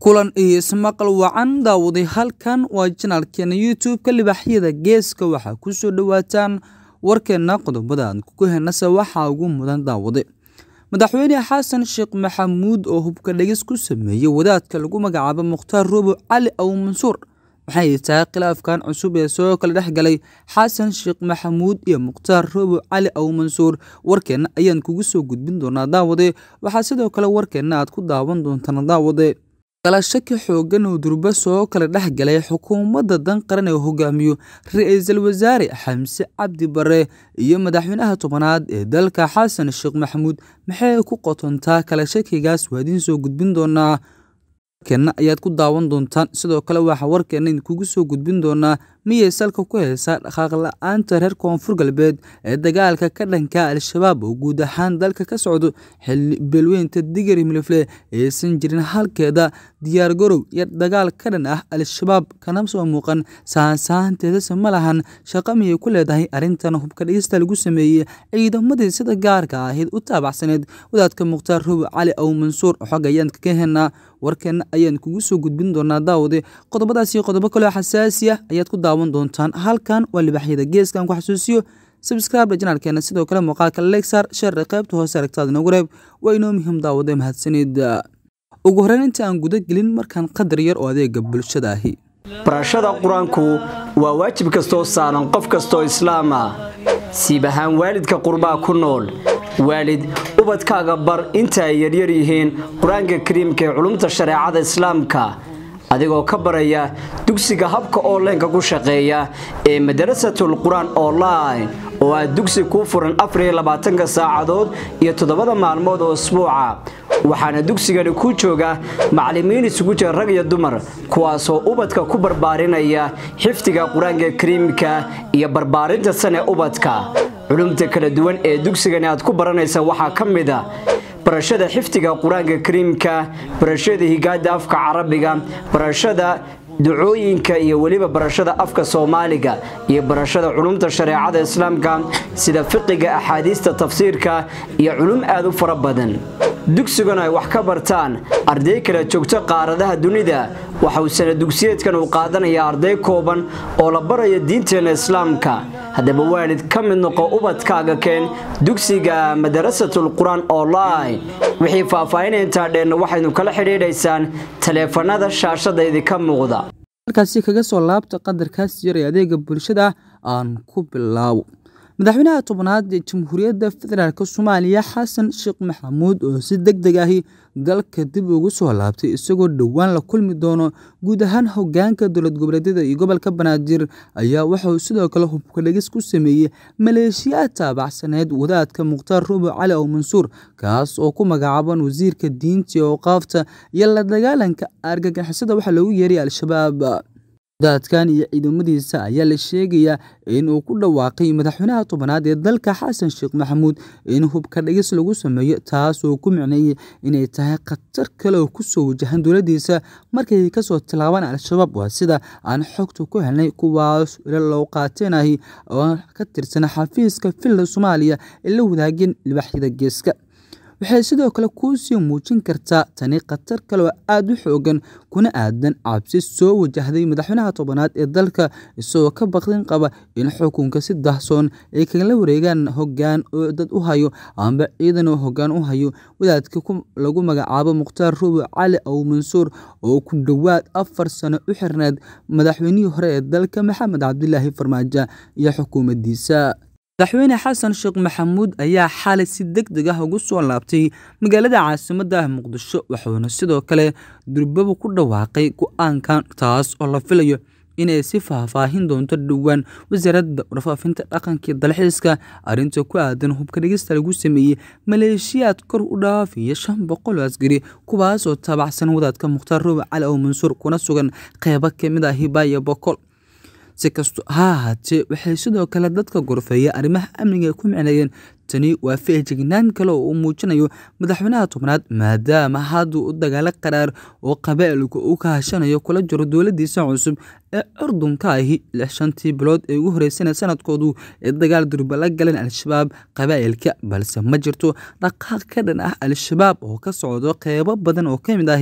kulan iyo ismaqal wacan daawaday halkan waa janaalkeena youtube-ka libaxyada geeska waxaa kusoo dhawaataan warkeena qodobada aan kugu henase waxaa ugu mudan daawade madaxweyne xasan sheekh maxamuud oo hubka dhegis ku sameeyey wadaadka lagu magacaabo mukhtaar robo cali aw mansuur waxay tahay khilaafkan cusub ee soo kala dhex galay xasan sheekh maxamuud iyo mukhtaar robo cali aw mansuur warkeenna ayaan kugu soo gudbin doonaa daawade waxaa sidoo kale warkeenna aad ku daawan doontaan daawade kala shaki xoogan oo durba soo kala dhex galay xukuumadda dan qaran ee hogaamiyo ra-iisul wasaare xamse cabdi bare iyo madaxweynaha tobanaad ee dalka xasan sheekh maxamuud maxay ku qotontaa kala shakigaas waa idiin soo gudbin doonaa warkeenna ayaad ku daawan doontaan sidoo kale waxaa warkeenna idinkugu soo gudbin doonaa miyay salka ku haysaa dhaqaaq la-aanta reer koonfur galbeed ee dagaalka ka dhanka al-shabaab oo guud ahaan dalka ka socdo xilli beelweynta digari milifle aysan jirin halkeeda diyaargarow iyo dagaal ka dhan ah al-shabaab kana soo muuqan saansaanteedase ma lahan shaqo miyay ku leedahay arrintan hubka dhigista lagu sameeyey ciidamadii sida gaarka ahayd u taabacsaneed wadaadka mukhtaar robo cali aw mansuur xog ayaan kaga henaa warkeenna ayaan kugu soo gudbin doonaa daawade qodobadaasi qodobo kaleo xasaasi ah ayaad ku daawan doontaan halkan waa libaxyada geeskan ku xasuusiyo sabscribe janaalkeena sidoo kale muuqaalka lexar sheerra qaybta hoose aragtaada noogu reeb waa inoo muhiim daawade mahadsanid ugu horeyn inta aan guda gelin markaan qadar yar oo adeega bulshada ahi barashada qur-aanku waa waajib kastoo saaran qof kastoo islaam ah siib ahaan waalidka qurbaa ku nool waalid ubadkaaga bar inta ay yaryar yihiin qur-aanka kariimka ee culumta shareecada islaamka adigoo ka baraya dugsiga habka onlineka ku shaqeeya ee madarasatul qur-aan online oo ah dugsi kuu furan afariylabaatanka saacadood iyo toddobada maalmood oo isbuuca waxaana dugsigani ku jooga macallimiin isugu jira rag iyo dumar kuwaasoo ubadka ku barbaarinaya xifdiga qur-aanka kariimka iyo barbaarinta sane ubadka culumta kala duwan ee dugsigani aad ku baranaysa waxaa ka mid a barashada xifdiga qur-aanka kariimka barashada higaada afka carabiga barashada ducooyinka iyo weliba barashada afka soomaaliga iyo barashada culumta shareecada islaamka sida fiqiga axaadiista tafsiirka iyo culum aad u fara badan dugsigan ay wax ka bartaan arday kala joogto qaaradaha dunida waxa uu sana dugsiyeedkan uu qaadanayaa arday kooban oo la baraya diinteena islaamka haddaba waalid ka mid noqo ubadkaaga keen dugsiga madarasatul qur-aan online wixii faahfaahinay intaa dheenna waxaynu kala xidhiidhaysaan taleefanada shaashada idinka muuqda markaasi kaga soo laabta qadarkaas yar ee adeega bulshada aan ku bilaabo madaxweynaha tobanaad ee jamhuuriyadda federaalk soomaaliya xasan sheekh maxamuud oo si deg deg ahi dalka dib ugu soo laabtay isagoo dhowaan la kulmi doono guud ahaan hogaanka dowlad goboleedyada iyo gobolka banaadir ayaa waxauu sidoo kale hubka dhegis ku sameeyey maleeshiyaad taabacsaneed wadaadka mukhtaar robo cali aw mansuur kaas oo ku magacaaban wasiirka diinta iyo awqaafta iyo la dagaalanka argagixisada waxaa loogu yeeray al-shabaab wadaadkan iyo ciidamadiisa ayaa la sheegayaa in uu ku dhawaaqay madaxweynaha tobanaad ee dalka xasan sheekh maxamuud in hubka dhigis lagu sameeyo taas oo ku micneeyey inay tahay khatar kale oo kusoo wajahan dowladdiisa markay kasoo tilaabaan al-shabaab waa sida aan xogta ku helnay kuwaas ila loo qaateenahi oo ka tirsan xafiiska villa soomaaliya ee la wadaageen libaxyada geeska waxay sidoo kale kuu sii muujin kartaa tani khatar kale oo aada u xoogan kuna aadan cabsi soo wajahday madaxweynaha tobanaad ee dalka isagoo ka baqdin qaba in xukunka si dahsoon ay kagala wareegaan hogaan oo dad u hayo amba ciidan oo hogaan u hayo wadaadka lagu magacaabo mukhtaar robo cali aw mansuur oo ku dhowaad afar sano u xirneed madaxweynihii hore ee dalka maxamed cabdilaahi farmaajo iyo xukuumaddiisa madaxweyne xasan sheekh maxamuud ayaa xalay si deg deg ah ugu soo laabtay magaalada caasimadda muqdisho wuxuuna sidoo kale durbaba ku dhawaaqay go-aankan taas oo la filayo inay si faahfaahin doonto dhowaan wasaaradda warfaafinta dhaqankii dalxiiska arrinta ku aadan hubka dhigista lagu sameeyey maleeshiyaad kor u dhaafiya shan boqol oo askari kuwaasoo taabacsan wadaadka mukhtaar robo cali aw mansuur kuna sugan qeybo kamid ah hibaaya boqol si kasto ha ahaatee waxay sidoo kale dadka gorfeeya arrimaha amniga ku micneeyeen tani waa feejignaan kale oo uu muujinayo madaxweynaha tobnaad maadaama hadduu u dagaalo qaraar oo qabaa'ilku uu ka hashanayo kula jiro dowladiisa cusub ee curdunka ahi lix shantii bilood ee ugu horeysana sanadkoodu ee dagaal durba la galeen al-shabaab qabaa'ilka balse ma jirto dhaqaaq ka dhan ah al-shabaab oo ka socdo qeybo badan oo ka mid ahi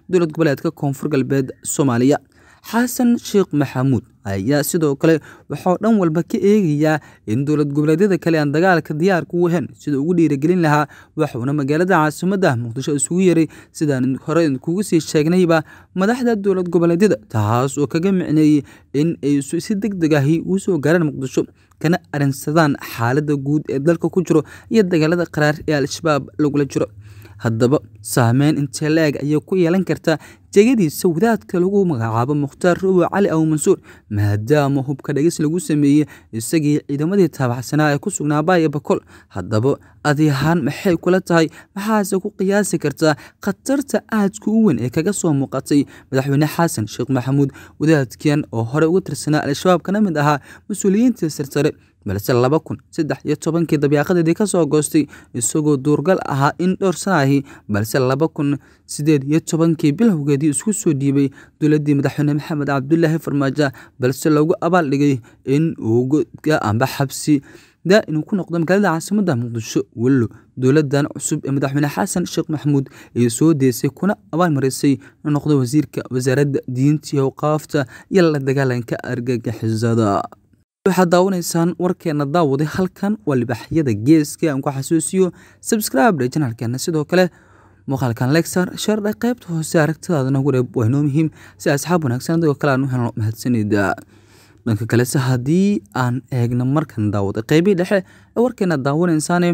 dowlad goboleedka koonfur galbeed soomaaliya xasan sheekh maxamuud ayaa sidoo kale waxauu dhan walba ka eegayaa in dowlad goboleedyada kale aan dagaalka diyaarka u ahayn sida ugu dhiirigelin lahaa waxuuna magaalada caasimadda muqdisho isugu yeray sidaan hore kugu sii sheegnayba madaxda dowlad goboleedyada taas oo kaga micneeyey in ay si deg deg ahi uu soo gaaraan muqdisho kana arinsadaan xaaladda guud ee dalka ku jiro iyo dagaalada qaraar ee al-shabaab lagula jiro haddaba saameyn intee la-eg ayay ku yeelan kartaa jegadiisa wadaadka lagu magacaabo mukhtaar rubo cali aw mansuur maadaama hubka dhegis lagu sameeyey isagii ciidamadii taabacsanaa ee ku sugnaa baaya bakol haddaba adi ahaan maxay kula tahay maxaase ku qiyaasi kartaa khatarta aadka u weyn ee kaga soo muuqatay madaxweyne xasan sheekh maxamuud wadaadkan oo hore uga tirsanaa al-shabaab kana mid ahaa mas-uuliyiinta sarsare balse laba kun saddex iyo tobankii dabyaaqadeedii ka soo goostay isagoo duurgal ahaa in dhowr sanaahi balse laba kun sideed iyo tobankii bilowgeedii isku soo dhiibay dowladdii madaxweyne maxamed cabdulaahi farmaajo balse loogu abaal dhigay in uu godka amba xabsi daa inuu ku noqdo magaalada caasimadda muqdisho wello dowladan cusub ee madaxweyne xasan sheekh maxamuud ay soo deysay kuna abaalmarisay inuu noqdo wasiirka wasaaradda diinta iyo awqaafta iyo la dagaalanka argagixisada waxaad daawanaysaan warkeena daawaday halkan waa libaxyada geeska aan ku xasuusiyo subscribe janalkeena sidoo kale muuqaalkan lexar shardha qaybta hoose aragtidaadana gureeb waa inoo muhiim si asxaab wanaagsan adigoo kale aan u helno mahadsanida dhanka kalese haddii aan eegno markan daawaday qeybihii dhexe ee warkeena daawanaysaane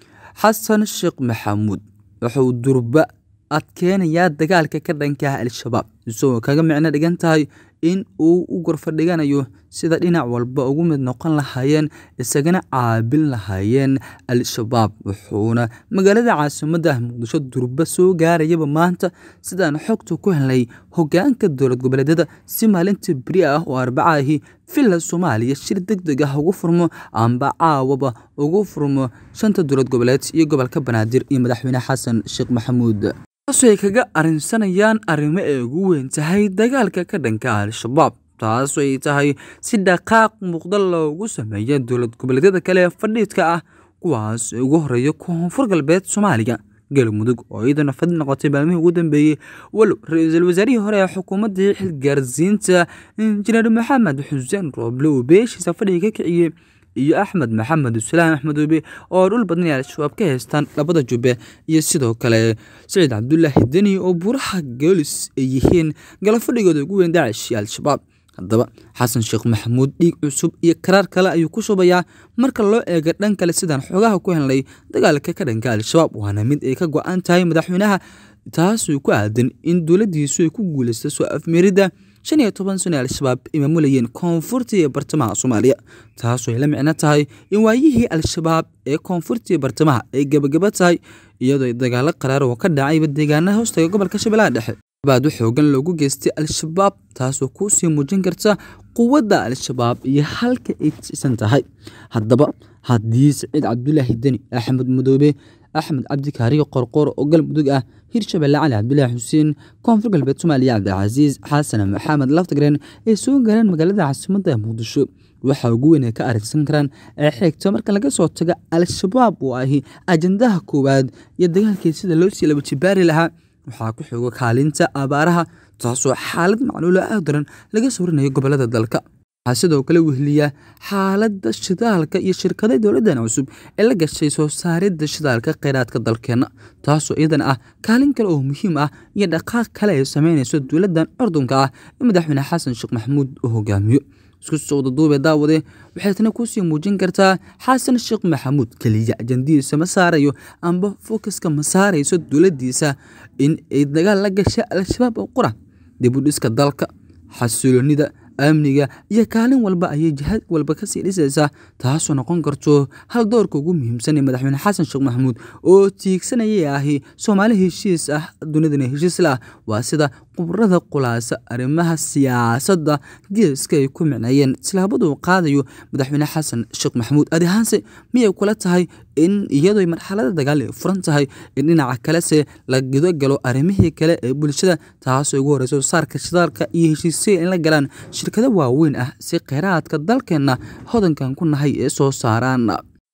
xasan sheekh maxamuud wuxuu durba adkeenayaa dagaalka ka dhanka ah al-shabaab isagoo kaga micno dhigan tahay in uu u gorfadhiganayo sida dhinac walba ugu mid noqon lahaayeen isagana caabin lahaayeen al-shabaab wuxuuna magaalada caasimadda muqdisho durba soo gaarayaba maanta sidaan xogta ku helnay hogaanka dowlad goboleedyada si maalinta beri ah oo arbaca ahi villa soomaaliya shir deg deg ah ugu furmo amba caawaba ugu furmo shanta dowlad goboleed iyo gobolka banaadir iyo madaxweyne xasan sheekh maxamuud taasoo ay kaga arrinsanayaan arrimo ay ugu weyn tahay dagaalka ka dhanka al-shabaab taasoo ay tahay si dhaqaaq muuqda loogu sameeya dowlad goboleedyada kale ee fadhiidka ah kuwaas ugu horeeya koonfur galbeed soomaaliya galmudug oo iyadana fadhi noqotay maalmihii ugu dambeeyey walow ra-iisul wasaarihii hore ee xukuumaddii xilgaarsiinta injineer maxamed xuseen rooble uu beeshiisa fadhiga ka kiciyey iyo axmed maxamed usalaam axmedoobe oo dhul badan ay al-shabaab ka haystaan labada jubbe iyo sidoo kale saciid cabdulaahi deni oo buuraha goolis ay yihiin galafadhigooda ugu weyn daacish iyo al-shabaab haddaba xasan sheekh maxamuud dhiig cusub iyo karaar kale ayuu ku shubayaa marka loo eega dhan kale sidaan xoogaha ku helnay dagaalka ka dhanka al-shabaab waana mid ay ka go-an tahay madaxweynaha taasoo ku aadan in dowladdiisu ay ku guulaysta soo afmeeridda shan iyo toban sano ee al-shabaab ay maamulayeen koonfurta iyo bartamaha soomaaliya taasoo ay la micno tahay in waayihii al-shabaab ee koonfurta iyo bartamaha ay gebagaba tahay iyadoo ay dagaalo qaraar oo ka dhacayba deegaanaha hoostaga gobolka shabeellaha dhexe baad u xoogan loogu geystay al-shabaab taasoo kuu sii muujin karta quwadda al-shabaab iyo halka ay tisan tahay haddaba haddii saciid cabdulaahi deni axmed madoobe axmed cabdikaariyo qorqoor oo galmudug ah hirshabelle cali cabdulaahi xuseen koonfur galbeed soomaaliya cabdicasiis xasan maxamed laftagreen ay soo gaareen magaalada caasimadda muqdisho waxa ugu weyn ay ka arrinsan karaan ee xigto marka laga soo tago al-shabaab oo ahi ajandaha koowaad iyo dagaalkii sida loo sii laba jibaari lahaa waxaa ku xoogo kaalinta abaaraha taasoo xaalad macluula aad daran laga sawrinayo gobolada dalka waxaa sidoo kale wehliya xaaladda shidaalka iyo shirkada dowladdan cusub ee la gashay soo saaridda shidaalka kheyraadka dalkeenna taasoo iyadana ah kaalin kale oo muhiim ah iyo dhaqaaq kale ay sameynayso dowladdan curdunka ah ee madaxweyne xasan sheekh maxamuud uu hogaamiyo isku socda duube daawade waxay tana kusii muujin kartaa xasan sheekh maxamuud keliya ajandihiisa ma saarayo amba fokuska ma saarayso dowladdiisa in ay dagaal la gasha al-shabaab oo qura dib u dhiska dalka xasiloonida amniga iyo kaalin walba ayay jihaad walba kasii dhisaysaa taasoo noqon karto hal doorka ugu muhiimsan ee madaxweyne xasan sheekh maxamuud oo tiigsanayay ahi soomaali heshiis ah dunidana heshiis la ah waa sida khubrada khulaasa arrimaha siyaasadda geeska ay ku micneeyeen tilaabaduu qaadayo madaxweyne xasan sheekh maxamuud adi ahaanse miyay kula tahay in iyadoo marxalada dagaal ay furan tahay in dhinaca kalese la gudogalo arrimihii kale ee bulshada taasoo ugu horeyso saarka shidaalka iyo heshiisya in la galaan shirkado waaweyn ah si kheyraadka dalkeenna hodankan ku nahay ee soo saaraan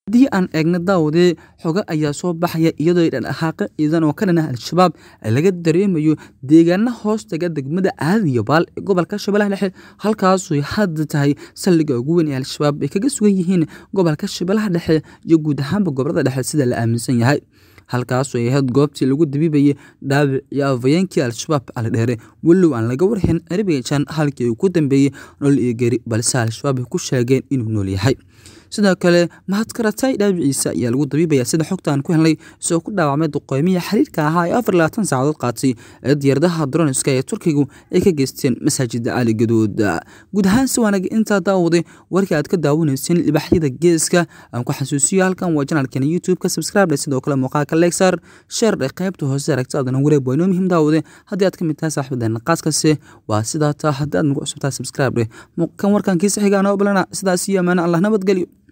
haddii aan eegno daawade xogo ayaa soo baxaya iyadoo dhadhaqaaqo ciidan oo ka dhan ah al-shabaab laga dareemayo deegaana hoostaga degmada aadiyo baal ee gobolka shabeellaha dhexe halkaasuy hadda tahay saldhigga ugu weyn ee al-shabaab ay kaga sugan yihiin gobolka shabeellaha dhexe iyo guud ahaanba gobolada dhexe sida la aaminsan yahay halkaasu ay ahayd goobtii lagu dabiibayay dhaawic iyo afayeenkii al-shabaab cali dheere walow aan laga warhayn erbigan halkii uu ku dambeeyey nolol iyo geri balse al-shabaab ay ku sheegeen inuu nool yahay sidoo kale mahadkaratay dhaawiciisa ayaa lagu dabiibaya sida xogtaan ku helnay isagoo ku dhaawacmay duqeymiya xiriirka ahaa ee afar labaatan saacadood qaatay ee diyaaradaha droniska ee turkigu ay ka geysteen masaajida cali gadood guud ahaan si wanaag intaa daawaday warkii aad ka daawanayseen libaxyada geeska aan ku xasuusiyo halkan waa janalkeena youtube-ka subscribe sidoo kale muuqaalka lexar sheer dhe qaybta hoose aragti adana wareeg waa inoo muhiim daawade haddii aad ka mid tahay saaxiibadeena qaaskase waa sidaa taa haddii aad nagu cusubtahay subscribe dheh kan warkan kiisa xiga anoo balana sidaas iyo amaana allah nabadgelyo